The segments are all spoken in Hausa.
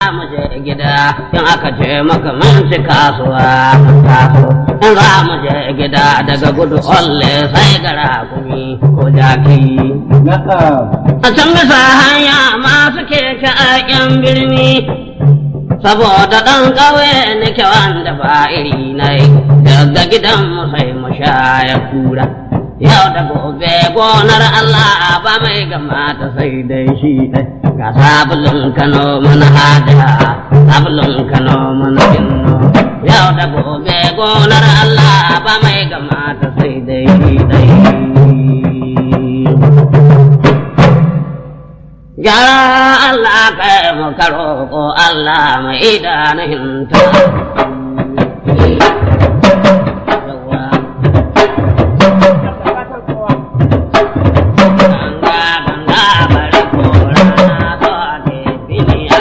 mu je gida in aka ce maka mun ci kasuwa mun taso in za mu je gida daga gudu olle sai gara kumi ko jaki na'am a can bisa hanya masu keke a yan birni saboda ɗan ƙauye nake wanda ba iri na yi daga gidan mu sai mu sha ya kura yau da gobe gonar Allah ba mai gama ta sai dai shi ɗai ga sabulun kano mana haja sabulun kano mana inno yau da gobe gonar Allah ba mai gama ta sai dai shi ɗai Ya Allah kai mu karo ko Allah mai idanun ta. Ganga ganga bari ko rana so ake fili a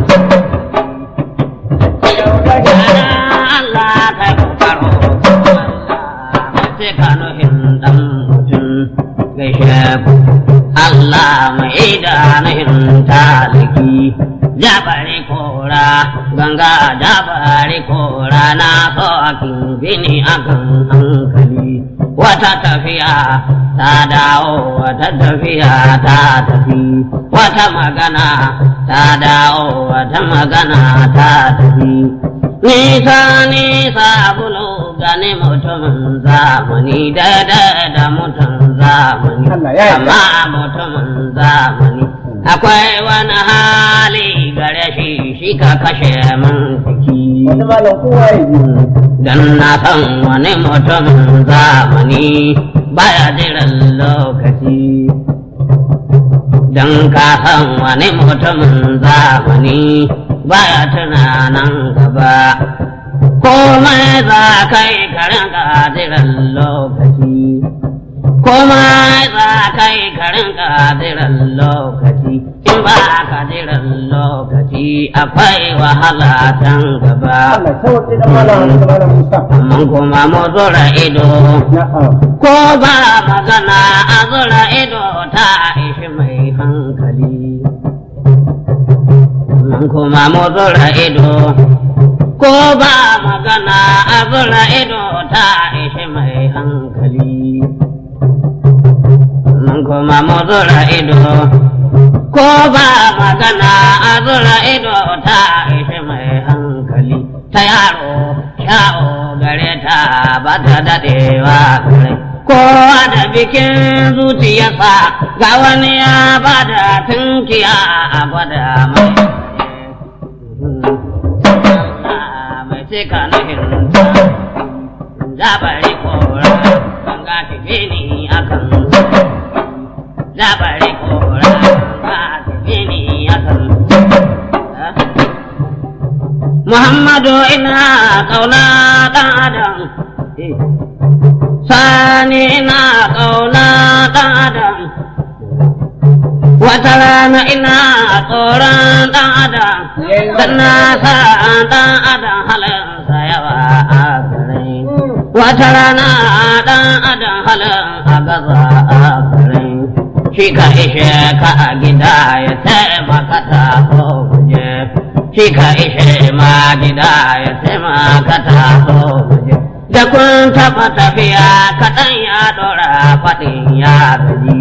Ya Allah kai mu karo ko Allah mai cikanuhin dan mutum gaishe ku. Allah mai idanun taliki jabari kora ganga jabari kora na so akin bini akan hankali wata tafiya ta dawo wata tafiya ta tafi wata magana ta dawo wata magana ta tafi nisa nisa bulu gane mutumin zamani daidai da mutum zamani Allah ya yarda. amma mutumin zamani akwai wani hali gare shi shi ka kashe min jiki wani malam kowa ya ji dan na san wani mutumin zamani baya jiran lokaci dan ka san wani mutumin zamani baya tunanan gaba komai za kai karin jiran lokaci komai za kai karin jiran lokaci in ba ka jiran lokaci akwai wahala can gaba Allah sauke da malam da malam Musa amma kuma mu zura ido na'am ko ba magana a zura ido ta ishi mai hankali amma kuma mu zura ido ko ba magana a zura ido ta ishi mai hankali amma kuma mu zura ido ko ba magana a zura ido ta ishi mai hankali ta yaro sha'o gare ta ba ta daɗewa gare kowa da bikin zuciyarsa ga wani ya ba da tunkiya a gwada mai Allah mai cika nuhinta zabari kora ganga tafi ni akan zabari kora ganga tafi ni akan Muhammadu ina kauna ɗan adam Sani ina kauna ɗan adam Wata rana ina tsoron ɗan adam Dan na sa ɗan adam halinsa yawa a gare Wata rana ɗan adam halin a gaza a gare Shi ka ishe ka a gida ya taimaka ta ko guje shi ka ishe ma gida ya taimaka ta so guje. Da kun taɓa tafiya kaɗan ya ɗora faɗin ya gaji.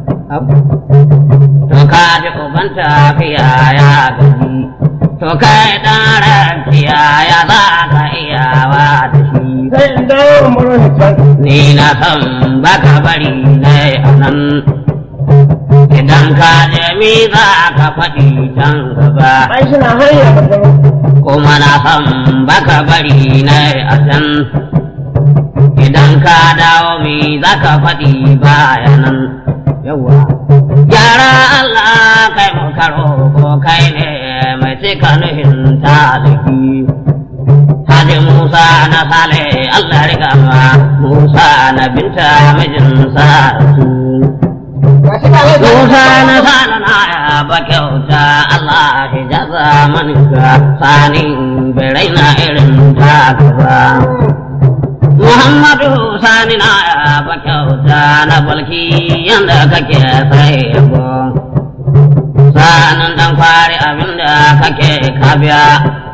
To ka ji uban tafiya ya gaji. To kai ɗan rafiya ya za ka iyawa da shi. sai in dawo in baro ni can Ni na san baka bari na a nan. Idan ka je mi za ka faɗi can gaba. ai shi na hanya ba ta kuma na san baka bari na a can idan ka dawo mi za ka faɗi bayanan yawa gyara Allah kai mu karo ko kai ne mai cika nuhin taliki Haji Musa na sale Allah riga ma Musa na binta mijinsa su ga shi ba zai Musa na sana na ya ba kyauta Allah shi jaza maninka sani birai na irin taka ba. Muhammadu sani na ya ba kyauta na balki yanda kake sai yabo. sanin dan kwari abinda kake kabiya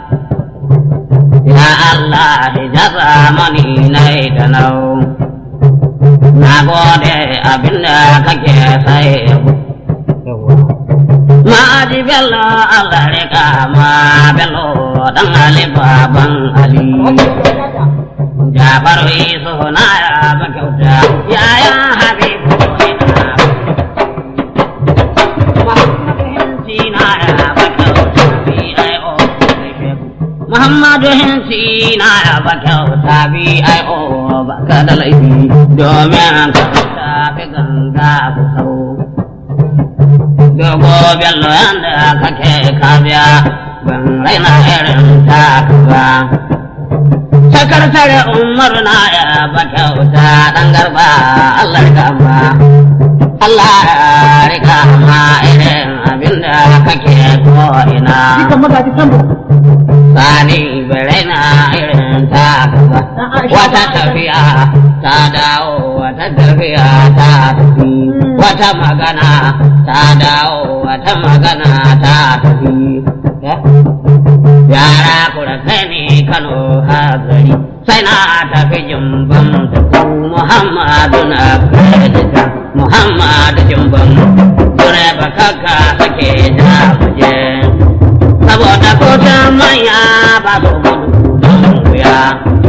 ya Allah hijaza mani na da nau na gode abinda kake sai ma ji bello Allah rika ma bello dan ali baban ali Jafaru isu na ya bakauta yaya habibu ina Muhammadu hinsi na ya ba kyauta bi ai o ba ka da laifi domin ka tafi ganga ku sau. Dogo bello yanda kake kabiya ban raina irin ta ba. Sakar umar na ya ba kyauta dan garba Allah ya gama. Allah ya rika ma irin abinda kake ko ina. Jikan magaji sambo. Sani na irin ta kaza. Wata tafiya ta dawo, wata tafiya ta tafi. Wata magana ta dawo, wata magana ta tafi. Yara kura kai ne Kano hazari, sai na tafi jimban ku Muhammadu na kredita. Muhammadu jimban, dure bakaka sake ja muje. saboda kotun manya ba su gudu don wuya.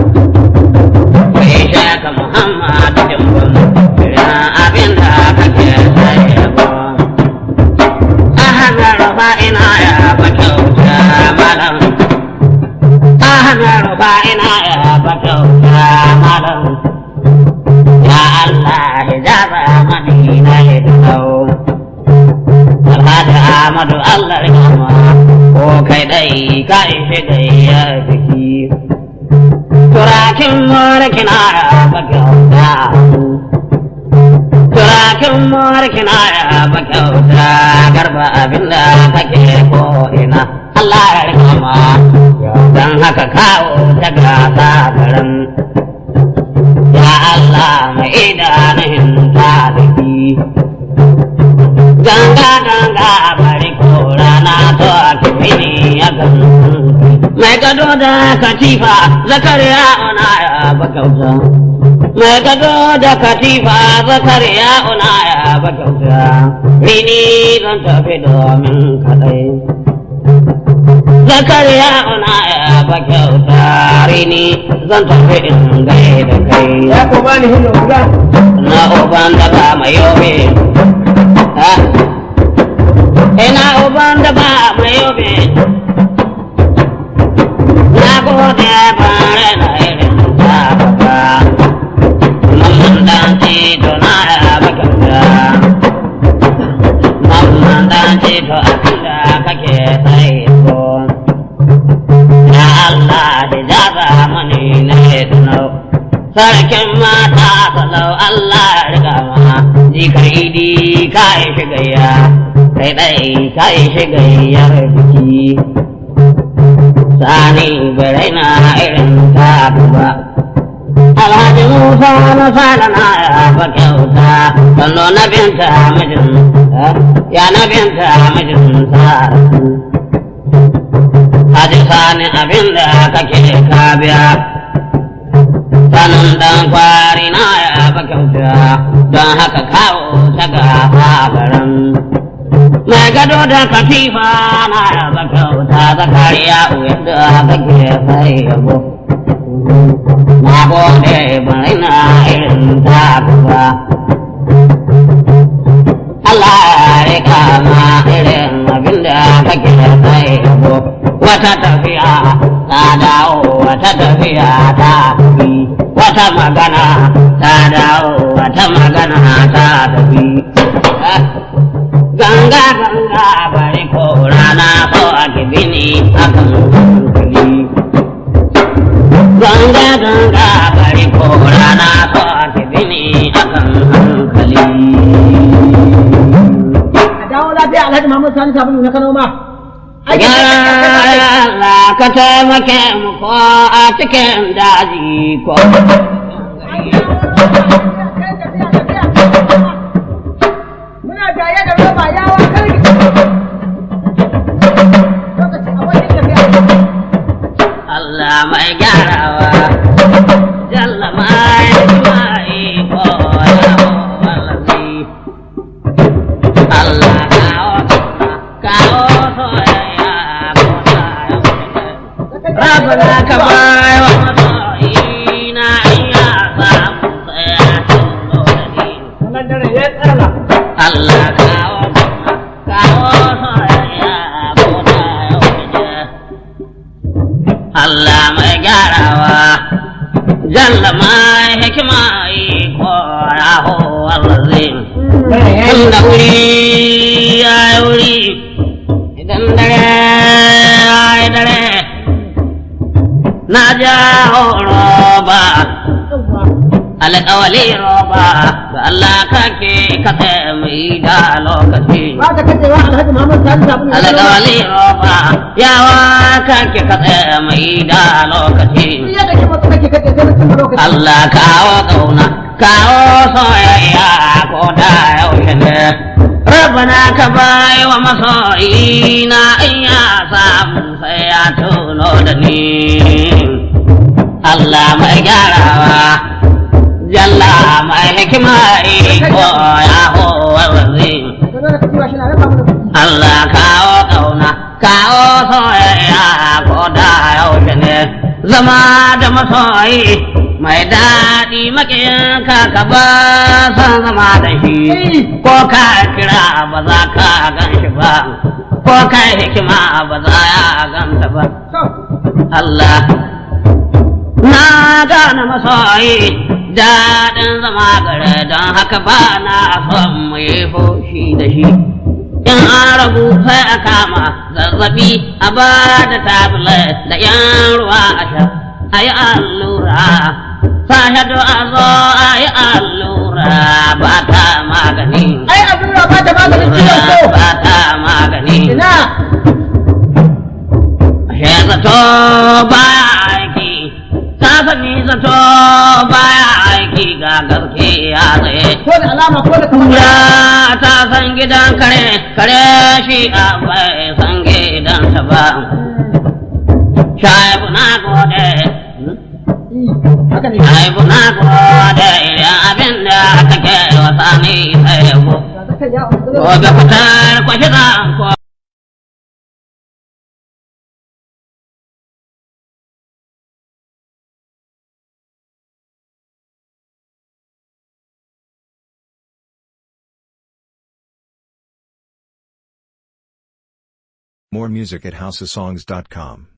Kai shaka Muhammadu Jimbun, irin abin da kake sai yabo. A hanyar rufa ina ya ba kyauta malam. A hanyar rufa ina ya ba kyauta malam. Ya Allah hijaba madina ya dau. Alhaji Ahmadu Allah rahama ko kai dai ka ishe gayya biki. Turakin mulkin ara ba kyauta. Turakin mulkin ara ba kyauta garba abinda kake ko ina. Allah ya rahama dan haka kawo ta gasa garin. Ya Allah mai idanun ta biki. ganga ganga bari ko rana to a kimini ya kan mai gado da katifa zakariya ona ya bakauta mai gado da katifa zakariya ona ya bakauta rini zan tafi domin kadai zakariya ona ya bakauta rini zan tafi in gai da kai Ya ko bani hindu guda. na uban da ba mai yobe Ina uban da ba mai yobe, na gode bare na irin ta baba, mamman dan tito na ya bakanta, mamman dan tito abinda kake sai ko. Ya Allah da jaza mani na tunau. sarkin mata salau Allah ya riga ma jikar idi ka yi shigayya kai ɗai ka yi shigayyar biki sani bai na irin ta ba Alhaji Musa na fara na ya ba kyauta, kallo na binta mijin, ya na binta mijin sa. Haji sani abinda kake ka biya, sanin dan kwari na ya ba kyauta don haka kawo ta ga garin mai gado da katifa na ya ba kyauta zakariya yadda kake sai yabo na gode bai na irin ta ba Allah ya rika ma irin abinda kake sai yabo wata tafiya ta dawo wata tafiya ta tafi wata magana ta dawo wata magana ta tafi ganga ganga bari ko rana so a kibini akan hankali ganga ganga bari ko rana so a kibini akan hankali A dawo lafiya Alhaji Muhammad Sani Sabulu na Kano ma. Ya Allah ka taimake mu ko a cikin daji ko. Muna tare da roba yawa karki. Allah mai gyarawa jalla mai mai ko ya wallahi Allah kawo kawo soyayya ko ta Rabbana ka bai wa masoyina iya samu tsaya tuno da ni Wannan dare ya tsara. Allah kawo kawo soyayya ko ta yau Allah mai gyarawa jalla mai hikima iko ya ho wallazi Dare ya yi. tunda wuri ya yi wuri idan dare ya yi dare na ja roba alƙawali roba ga Allah kake katse mai da lokaci Ba ka kace wa Alhaji Muhammad Sani sabulu. na Kano ma. alƙawali roba yawa kake katse mai da lokaci Duk yadda ke masa kake kace sai mutum lokaci. Allah kawo ƙauna, kawo soyayya ko da yaushe ne. Rabbana ka bai wa masoyina in ya samu sai ya tuno da ni. Allah mai gyarawa, jalla mai hikima iko ya howar wazi. Ka zo da kace wa shi na raba mana kuɗi. Allah kawo ƙauna, kawo soyayya ko da yaushe ne, zama da masoyi mai daɗi maƙiyinka ka ba san zama da shi, ko ka kira ba za ka gan shi ba, ko ka hikima ba za ya ganta ba. To, Allah na gane masoyi daɗin zama gare don haka ba na son mu yi fushi da shi in an rabu sai a kama zazzabi a ba da tablet da yan ruwa a sha a yi allura sahadu a zo a yi allura ba ta magani ai allura ba ta maganin ciwon ko. ba ta magani Ina. Ashe zato baya aiki, ta sani zato baya aiki ga gaske ya tsaye. Ko da alama ko da kamar. Ya ta san gidan kare, kare shi a bai san gidan ta ba. Shaibu na gode, Haka ne. shaibu na gode, idan abin da kake wasa ni sai yabo. Ga zakai ya Gobe fitar kwashi zan ko More music at houseofsongs.com.